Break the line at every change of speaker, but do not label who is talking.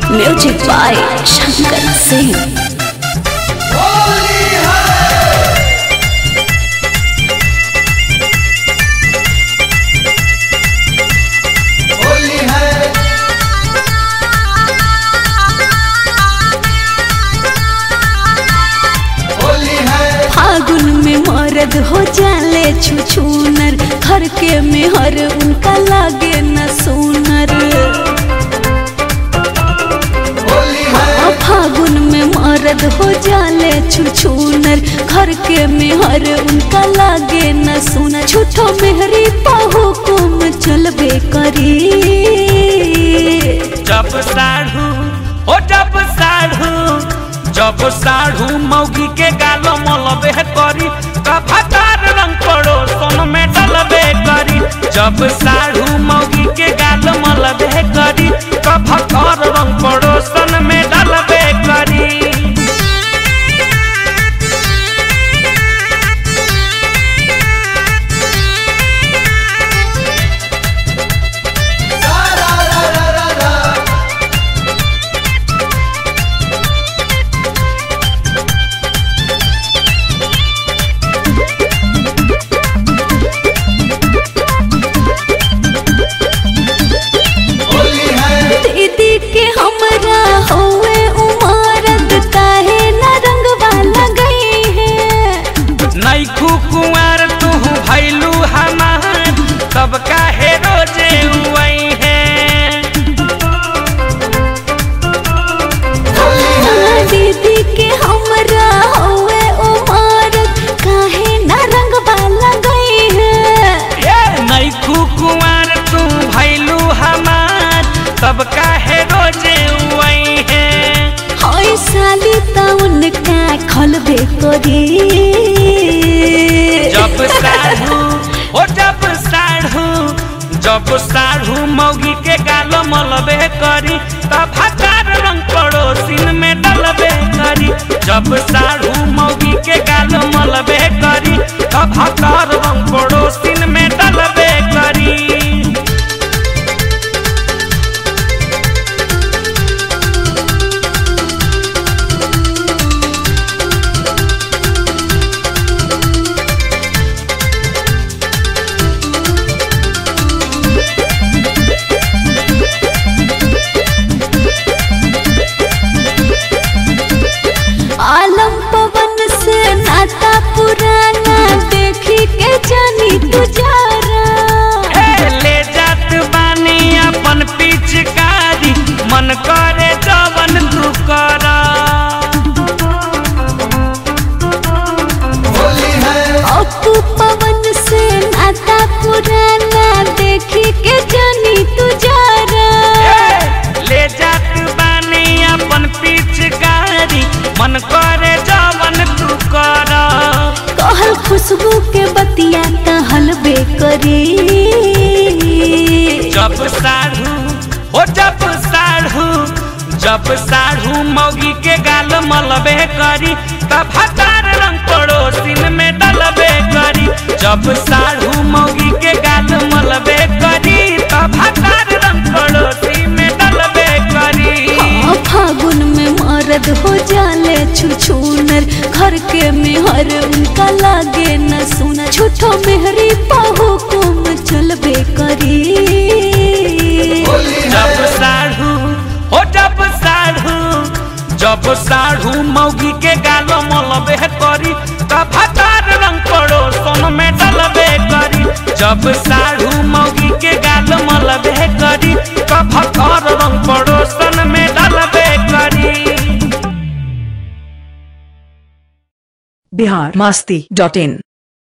music by Shankar Singh
Holi है होली है
फागुन में मर्द हो जाले छुछुनर घर के मेहर उनका लागे न सुनर
होली है
फागुन में मर्द हो जाले छुछुनर घर के मेहर उनका लागे न सुनर झूठो मेहरी पाहो कुम चलबे करी
जब साढ़ू हो जब साढ़ू जब साढ़ू मौगी के गालो मलबे करी कभाकार रंग पड़ो सोन में डलबे करी जब साढ़ू मौगी के गालो मलबे करी कभाकार रंग पड़ो सोन में डलबे करी
रा रा रा रा रा होली है
दीदी के हमरा होवे उमरद काहे न रंगवा लगई है
नैखू कुंवर तू भैलू हमार तब काहे रोजे उई है
दीदी के हमरा होवे उमरद काहे न रंगवा लगई है
ये नैखू कुंवर तू भैलू हमार तब काहे रोजे उई है
होई साली त उनका खलबे करी
जब साढ़ू ओ जब साढ़ू जब साढ़ू मौगी के गालो मलबे करी तब हकार रंग पड़ोसिन में डलबे करी जब साढ़ू मौगी के गालो मलबे करी तब हकार रंग पड़ोसिन में डलबे करी
आलम पवन से नाता पुराना देखी के जानी तुझारा
ए, ले जात बानी अपन पिचकारी मन करे जवन तू करा
होली है
अपू पवन से नाता पुराना देखी के जानी तुझारा
ए, ले जात बानी अपन पिचकारी मन करे जवन तू कर
कहल खुशबू के बतिया कहल बेकरी
जब साढ़ू हो जब साढ़ू जब साढ़ू मौगी के गाल मलबे करी तब हतार रंग पड़ोसिन में डलबे करी जब साढ़ू मौगी के गाल मलबे करी तब हतार रंग पड़ोसी में डलबे करी
हाँ, फागुन में मर्द हो जाले छुछुनर घर के मेहर उनका लागे न सुना झूठो मेहरी पाहो कुम चलबे करी
होली
जब
है
साढ़ू हो जब साढ़ू जब साढ़ू मौगी के गालो मलबे करी तब हतार रंग पड़ो सोन में डलबे करी जब साढ़ू मौगी के गालो मलबे करी तब हतार रंग पड़ो सोन में डलबे करी
बिहार मस्ती डॉट इन